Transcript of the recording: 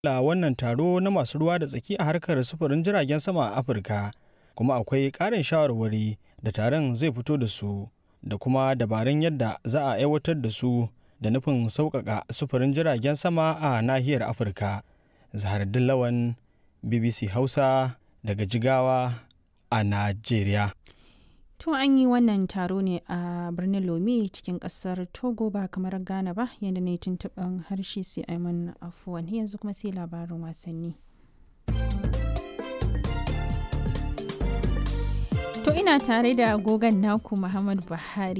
la wannan taro na masu ruwa da tsaki a harkar sufurin jiragen sama a Afirka, kuma akwai ƙarin shawarwari da taron zai fito da su da kuma dabarun yadda za a aiwatar da su da nufin sauƙaƙa sufurin jiragen sama a nahiyar Afirka. Zaharaddin Lawan, BBC Hausa daga Jigawa a Najeriya. To an yi wannan taro ne a birnin Lome cikin kasar Togo ba kamar Ghana ba yadda na yi tuntuɓin harshe sai Aiman afuwan yanzu kuma sai labarin wasanni. To ina tare da agogon naku Muhammad Buhari